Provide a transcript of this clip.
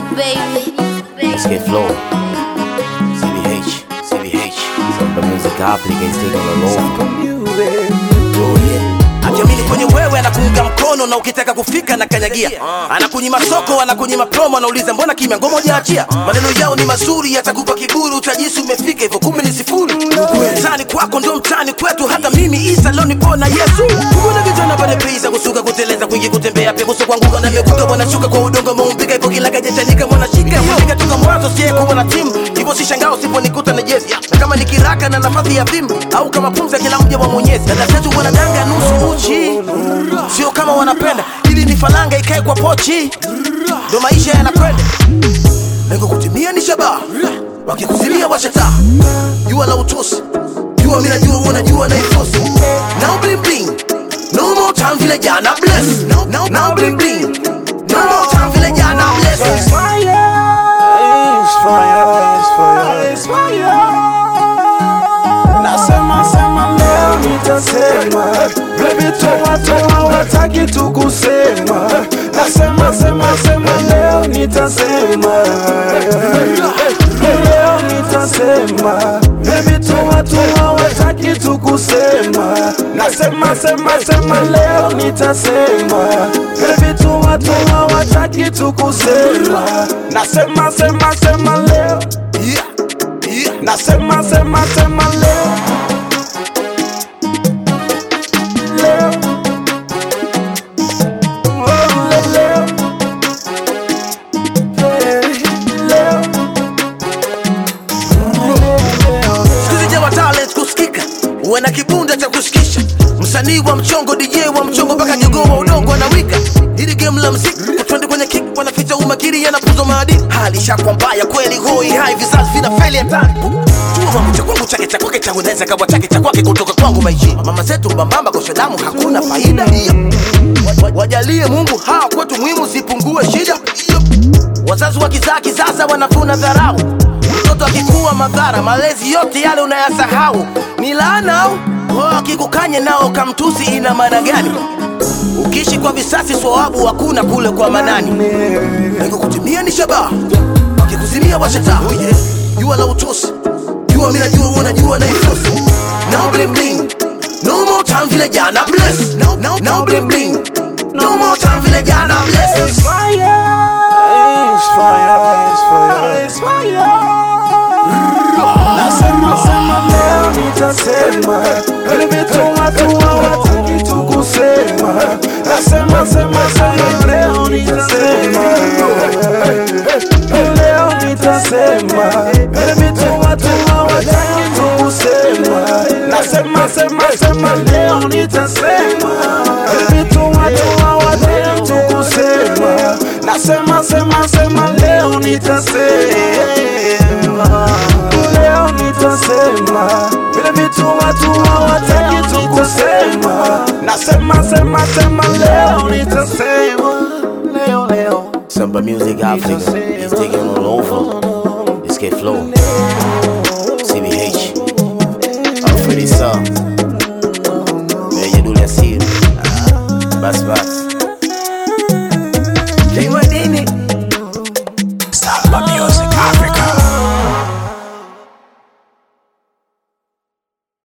baby. Escape Flow, CBH, CBH. Samba Music Africa is taking on over. Oh yeah. akiamini kwenye wewe anakuunga mkono na ukitaka kufika na kanyagia anakunyima soko anakunyima promo anauliza mbona kimya ngoma hujaachia maneno yao ni mazuri yatakupa kiburi utajisi umefika hivyo kumi ni sifuri mtani kwako ndio mtani kwetu hata mimi isa leo nipo na yesu kuna vijana pale pesa kusuka kuteleza kwingi kutembea pia kuso kuanguka na mekuka wanashuka kwa udongo maumbika hivyo kila kajachanika mwanashika mwanashika toka mwanzo sie kuwa na timu hivyo si shangao siponikuta na jezi na kama ni kiraka na nafasi ya fimbo au kama pumza kila mja wa mwenyezi dada zetu wanadanga nusu uchi sio kama wanapenda ili ni falanga ikae kwa pochi ndo maisha yanakwenda lengo kutimia ni shabaha wakikuzimia washataa jua la utosi jua mina jua unajua na ifosi now bling bling no more time vile jana bless now, now, now bling bling no more time vile jana bless Nasema sema leo nitasema, baby toa toa, wataki tu kusema. Nasema sema sema leo nitasema, leo nitasema, baby toa toa, wataki tu kusema. Nasema sema sema leo nitasema, baby toa toa, wataki tu kusema. Nasema sema sema leo yeah, yeah. Nasema sema sema leo leo Oh, le- leo Eh, leo Sikuzija talent kusikika uwe na kibunda cha kushikisha msanii wa mchongo dj wa mchongo mpaka jogoo wa udongo anawika hili game la mziki watwende kwenye kick wanaficha umakiri yanapuzo maadili hali shakwa mbaya kweli hoi hai vizazi vina feli hatari jua wangu cha kwangu chake cha kwake changu naweza kawa chake cha kwake kutoka kwangu maishi mama zetu mbambamba kwa damu hakuna faida hiyo Wa- wa- wajalie mungu hawa kwetu muhimu sipungue shida wazazi wa kizaa kisasa wanavuna dharau mtoto akikuwa madhara malezi yote yale unayasahau ni laana au Oh, akikukanye nao kamtusi ina maana gani ukiishi kwa visasi swawabu hakuna kule kwa manani lengo kutimia ni shabaha wakikuzimia washataa oh yeah. jua la utosi jua mina jua unajua na ifosi now bling bling no more time vile jana bless now, now, now bling bling no more time vile jana bless It's fire It's fire It's fire It's fire Nasema sema leo nitasema Baby toa toa wataki tu kusema Nasema sema sema leo nitasema Leo nitasema Baby toa toa wataki tu kusema Nasema sema sema leo nitasema Baby toa toa wataki tu kusema Nasema sema sema leo nitasema leo nitasema vile vitu watu hawataki tu kusema nasema sema sema leo nitasema leo leo Samba Music Africa is taking on over. Escape Flow, CBH, Alfredi Sa, Meja Duli Asiri, Bas Bas.